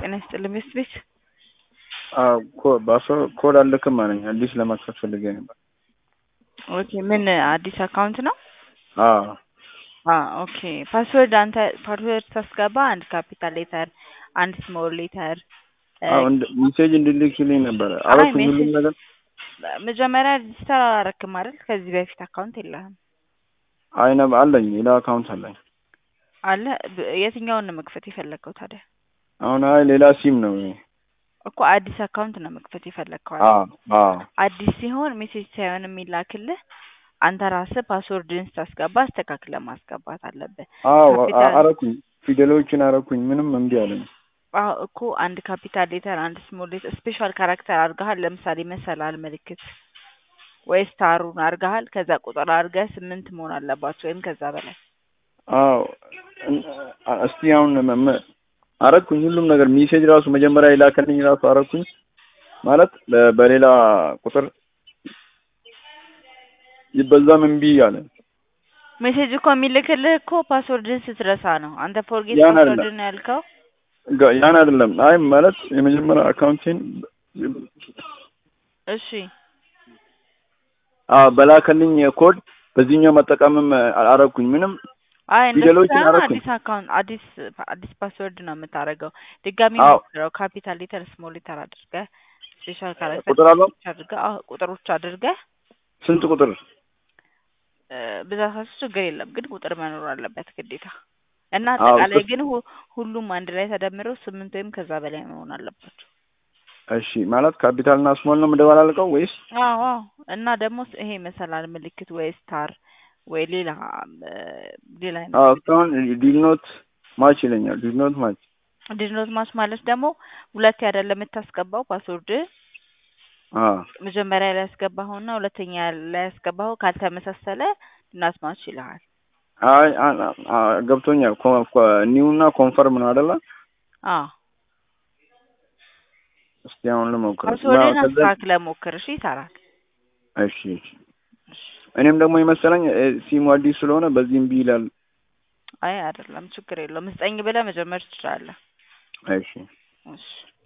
ጤና ይስጥልኝ ቤት ቤት ኮድ አልልክም አለኝ። አዲስ ለመክፈት ፈልጌ ነበር። ኦኬ ምን አዲስ አካውንት ነው? አዎ ኦኬ ፓስወርድ አንተ ፓስወርድ ታስገባ አንድ ካፒታል ሌተር አንድ ስሞል ሌተር ሜሴጅ እንድልክልኝ ነበረ አይ አረኩኝ ሁሉም ሜሴጅ ነገር መጀመሪያ ሬጅስተር አላረክም አይደል? ከዚህ በፊት አካውንት የለህም አይነ አለኝ ሌላ አካውንት አለኝ። አለ ብ- የትኛውን ነው መክፈት የፈለግከው ታዲያ? አሁን አይ ሌላ ሲም ነው ይሄ። እኮ አዲስ አካውንት ነው መክፈት የፈለግከው አዎ አይደል? አዎ አዲስ ሲሆን ሜሴጅ ሳይሆን የሚላክልህ አንተ ራስህ ፓስወርድን ስታስገባ አስተካክለህ ማስገባት አለብህ። አዎ ካፒታል አረኩኝ ፊደሎችን አረኩኝ ምንም እምቢ አለኝ። አዎ እኮ አንድ ካፒታል ሌተር አንድ ስሞል ሌተር ስፔሻል ካራክተር አድርገሃል። ለምሳሌ መሰላል ምልክት ወይ ስታሩን አድርገሃል። ከዛ ቁጥር አድርገህ ስምንት መሆን አለባቸው ወይም ከዛ በላይ አዎ እን- እስቲ አሁን መ- መ- አረኩኝ ሁሉም ነገር ሜሴጅ ራሱ መጀመሪያ የላከልኝ ራሱ አረኩኝ ማለት በ- በሌላ ቁጥር በዛም እምቢ አለ። ሜሴጅ እኮ የሚልክልህ እኮ ፓስወርድን ስትረሳ ነው። አንተ ፎርጌት ያን አይደለም ፓስወርድን ያልከው ጋ- ያን አይደለም። አይ ማለት የመጀመሪያ አካውንቴን እሺ አዎ በላከልኝ ኮድ በዚህኛው መጠቀምም አረኩኝ ምንም አይ እንደሱ ፊደሎችን ሳይሆን አረኩኝ። አዲስ አካውንት አዲስ አዲስ ፓስወርድ ነው የምታደርገው። ድጋሚ አዎ ሞክረው። ካፒታል ሌተር ስሞል ሌተር አድርገህ ስፔሻል ካራክተር ቁጥር አለው አድርገህ አዎ ቁጥሮች አድርገህ ስንት ቁጥር? እ፣ ብዛታቸው ችግር የለም ግን ቁጥር መኖር አለበት ግዴታ እና አዎ አጠቃላይ ቁ- ግን ሁ- ሁሉም አንድ ላይ ተደምረው ስምንት ወይም ከዛ በላይ መሆን አለባቸው። እሺ ማለት ካፒታል እና ስሞል ነው የምደባላልቀው ወይስ? አዎ አዎ እና ደግሞ ስ- ይሄ መሰላል ምልክት ወይ ስታር ወይ ሌላ እ፣ ሌላ አይነት አዎ ምልክት እስካሁን ዲድ ኖት ማች ይለኛል። ዲድ ኖት ማች ዲድኖት ማች ማለት ደግሞ ሁለት አይደለም የምታስገባው ፓስወርድ አዎ መጀመሪያ ላይ ያስገባኸውና ሁለተኛ ላይ ያስገባኸው ካልተመሳሰለ ዲድኖት ማች ይልሃል። አይ አ- አ- አ- ገብቶኛል። ኒው እና ኮንፈርም ነው አይደለ? አዎ እስቲ አሁን ልሞክር። ፓስወርድን ከዛ አስተካክለህ ሞክር። እሺ ይሰራል። እሺ እሺ። እኔም ደግሞ የመሰለኝ እ፣ ሲሙ አዲስ ስለሆነ በዚህ እምቢ ይላል። አይ አይደለም ችግር የለውም። ስጠኝ ብለህ መጀመር ትችላለህ። እሺ እሺ